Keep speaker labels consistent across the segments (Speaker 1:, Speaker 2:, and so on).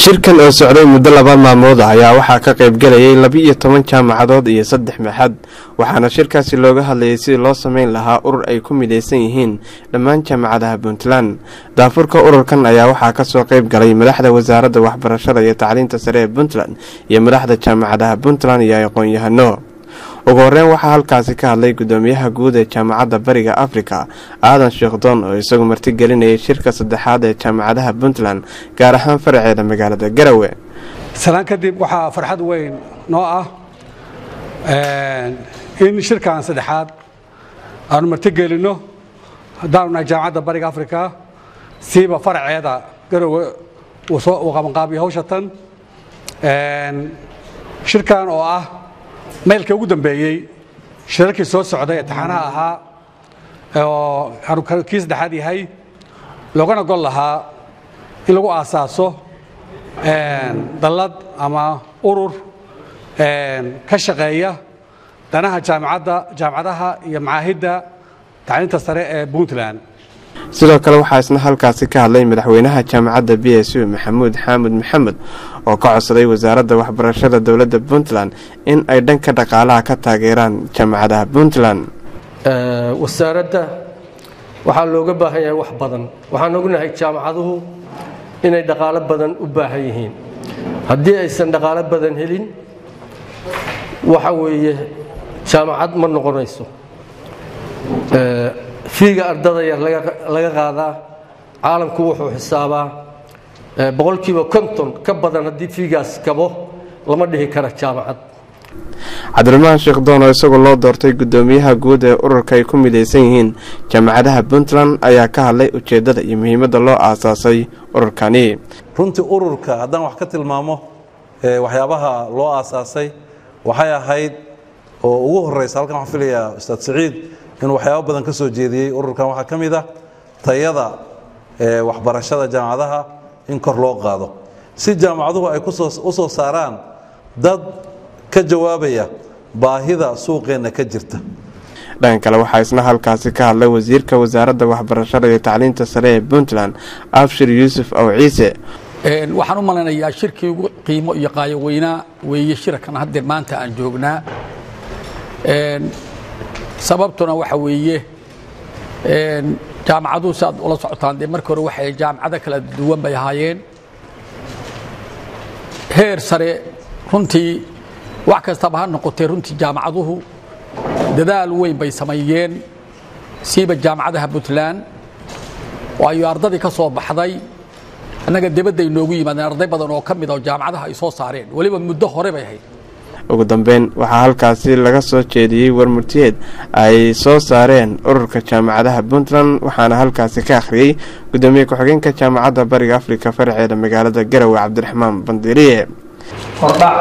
Speaker 1: shirkan oo socday muddo laba maalmood ah ayaa waxaa ka qaybgalayay laba-iyo toban jaamacadood iyo saddex maxad waxaana shirkaasi looga hadlayay sidii loo sameyn lahaa urur ay ku midaysan yihiin dhammaan jaamacadaha puntland daafurka ururkan ayaa waxaa kasoo qayb galay madaxda wasaaradda waxbarashada iyo tacliinta sare ee puntland iyo madaxda jaamacadaha puntland iyo aqoon-yahano ugu horeyn waxaa halkaasi ka hadlay gudoomiyaha guud ee jaamacadda bariga afrika aadan sheekhdoon oo isagu martigelinayay shirka saddexaad ee jaamacadaha puntland gaar ahaan faraceeda magaalada garawe
Speaker 2: salaan kadib waxaa farxad weyn noo ah in shirkan saddexaad aanu martigelinno haddaanu nahay jaamacadda bariga afrika siiba faraceeda garowe uu qabanqaabiyo hawsha tan shirkan oo ah maylka ugu dambeeyey shirarkii soo socday ee taxanaha ahaa oo kii saddexaad yahay loogana gol lahaa in lagu aasaaso dallad ama urur ka shaqeeya danaha jaamacadda jaamacadaha iyo macaahidda tacliinta sare ee puntland
Speaker 1: sidoo kale waxaa isna halkaasi ka hadlay madaxweynaha jaamacadda b s u maxamuud xaamud maxamed oo ka codsaday wasaaradda waxbarashada dowladda puntland in ay dhanka dhaqaalaha ka taageeraan jaamacadaha puntland
Speaker 3: wasaaradda waxaa looga baahan yahay wax badan waxaan ognahay jaamacaduhu inay dhaqaalo badan u baahan yihiin haddii aysan dhaqaalo badan helin waxa weeye jaamacad ma noqonayso fiiga ardada yar laga qaadaa caalamku wuxuu xisaabaa boqolkiiba konton ka badan haddii fiigaas kabo lama dhihi kara jaamacad
Speaker 1: cabdiraxmaan sheekh doon oo isagoo loo doortay gudoomiyaha guud ee ururka ay ku midaysan yihiin jaamacadaha puntland ayaa ka hadlay ujeeddada iyo muhiimadda loo aasaasay ururkani
Speaker 4: runtii ururka haddaan wax ka tilmaamo waxyaabaha loo aasaasay waxay ahayd oo ugu horeysa halkan waxaan filayaa ustaad saciid inuu waxyaabo badan ka soo jeediyey ururkan waxaa ka mid ah tayada waxbarashada jaamacadaha in kor loo qaado si jaamacaduhu ay u soo saaraan dad ka jawaabaya baahida suuqeenna ka jirta
Speaker 1: dhanka kale waxaa isna halkaasi ka hadlay wasiirka wasaaradda waxbarashada iyo tacliinta sare ee puntland abshir yuusuf aw ciise
Speaker 5: waxaan u malaynayaa shirkii ugu qiimo iyo qaayo weynaa weeye shirkan haddeer maanta aan joognaa sababtuna waxa weeye jaamacaduhu si aad ula socotaan dee markii hore waxay jaamacado kala duwan bay ahaayeen heer sare runtii wax kastaba ha noqotee runtii jaamacaduhu dadaal weyn bay sameeyeen siiba jaamacadaha puntland waayo ardadii ka soo baxday annaga dibadday noogu yimaadeen arday badan oo ka mid a jaamacadaha ay soo saareen weliba muddo hore bay ahayd
Speaker 1: ugu dambeyn waxaa halkaasi laga soo jeediyey warmurtiyeed ay soo saareen ururka jaamacadaha puntland waxaana halkaasi ka akhriyey gudoomiye ku-xigeenka jaamacadda bariga afrika faraceeda magaalada garawe cabdiraxmaan bandiriye
Speaker 6: hordhac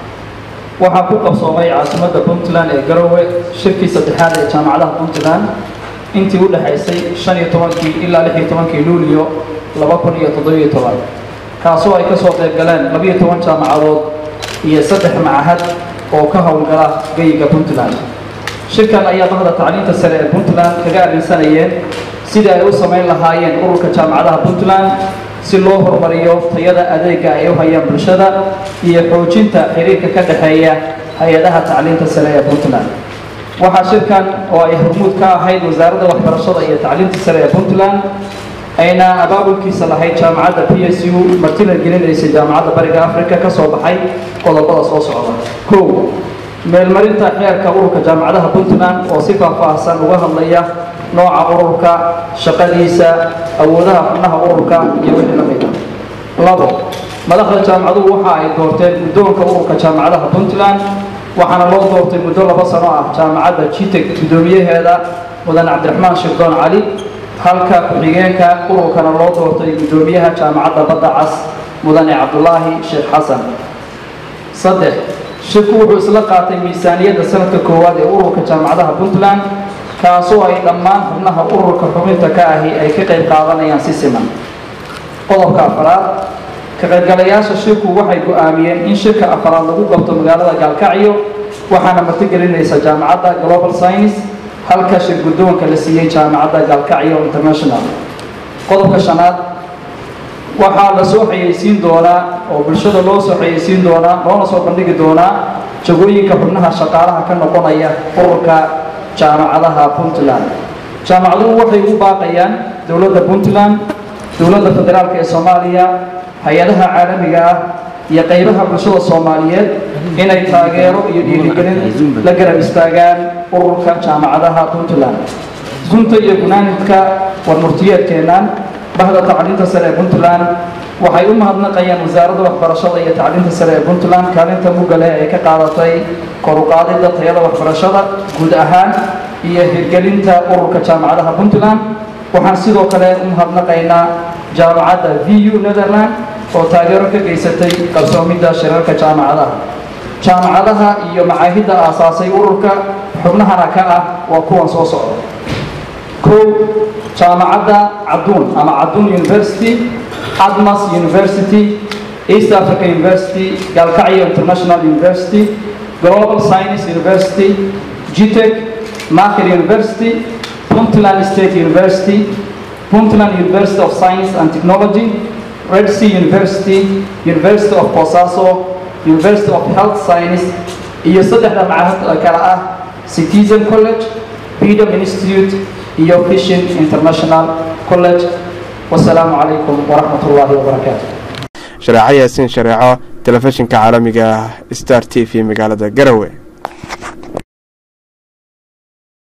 Speaker 6: waxaa ku qabsoomay caasimadda puntland ee garowe shirkii saddexaad ee jaamacadaha puntland intii u dhexaysay shan iyo tobankii ilaa lix iyo tobankii luuliyo laba kun iyo toddobiyo toban kaasoo ay ka soo qayb galeen labiyo toban jaamacadood iyo saddex macahad oo ka howlgala geyiga puntland shirkan ayaa bahda tacliinta sare ee puntland kaga arrinsanayeen sidii ay u samayn lahaayeen ururka jaamacadaha puntland si loo horumariyo tayada adeega ay u hayaan bulshada iyo xoojinta xiriirka ka dhexeeya hay-adaha tacliinta sare ee puntland waxaa shirkan oo ay hormuud ka ahayd wasaaradda waxbarashada iyo tacliinta sare ee puntland ayna abaabulkiisa lahayd jaamacadda p s u martina gelinaysa jaamacadda bariga africa ka soo baxay qodobada soo socda kow meelmarinta xeerka ururka jaamacadaha puntland oo si faahfaahsan uga hadlaya nooca ururka shaqadiisa awoodaha xubnaha ururka iyo wixii la mida labo madaxda jaamacaduhu waxa ay doorteen guddoonka ururka jaamacadaha puntland waxaana loo doortay muddo laba sano ah jaamacadda jiteg guddoomiyaheeda mudan cabdiraxmaan sheekdoon cali halka ku-xigeenka ururkana loo doortay guddoomiyaha jaamacadda badda cas mudane cabdulaahi sheekh xasan saddex shirku wuxuu isla qaatay miisaaniyadda sanadka koowaad ee ururka jaamacadaha puntland kaasoo ay dhammaan xubnaha ururka xubinta ka ahi ay ka qayb qaadanayaan si siman qodobka afaraad ka qaybgalayaasha shirku waxay go-aamiyeen in shirka afaraad lagu qabto magaalada gaalkacyo waxaana martigelinaysa jaamacadda global science halka shir guddoonka la siiyey jaamacadda gaalkacyo international qodobka shanaad waxaa la soo xayeysiin doonaa oo bulshada loo soo xayeysiin doonaa loona soo bandhigi doonaa jagooyinka xubnaha shaqaalaha ka noqonaya ururka jaamacadaha puntland jaamacaduhu waxay u baaqayaan dowladda puntland dowladda federaalk ee soomaaliya hay-adaha caalamiga ah iyo qaybaha bulshada soomaaliyeed inay taageero iyo dhiirigelin la garab istaagaan ururka jaamacadaha puntland sunta iyo gunaanidka warmurtiyeedkeennan bahda tacliinta sare ee puntland waxay u mahadnaqayaan wasaaradda waxbarashada iyo tacliinta sare ee puntland kaalinta mugga leh ee ka qaadatay kor u qaadidda tayada waxbarashada guud ahaan iyo hirgelinta ururka jaamacadaha puntland waxaan sidoo kale u mahadnaqaynaa jaamacadda v u netherland oo taageero ka geysatay qarsoomidda shirarka jaamacadaha jaamacadaha iyo macaahidda aasaasay ururka xubnahana ka ah waa kuwan soo socda kow jaamacadda caduun ama caduun university admas university east africa university galkacyo international university global science university gtec market university puntland state university puntland university of science and technology red sea university university of bosaso university of health science iyo saddexda macahad kale ah citizen college freedom institute iyo fishin international college wasalaamu calaykum waraxmat ullaahi wabarakaatu
Speaker 1: shareeco yaasiin shareeco telefishinka caalamiga ah star t v magaalada garowe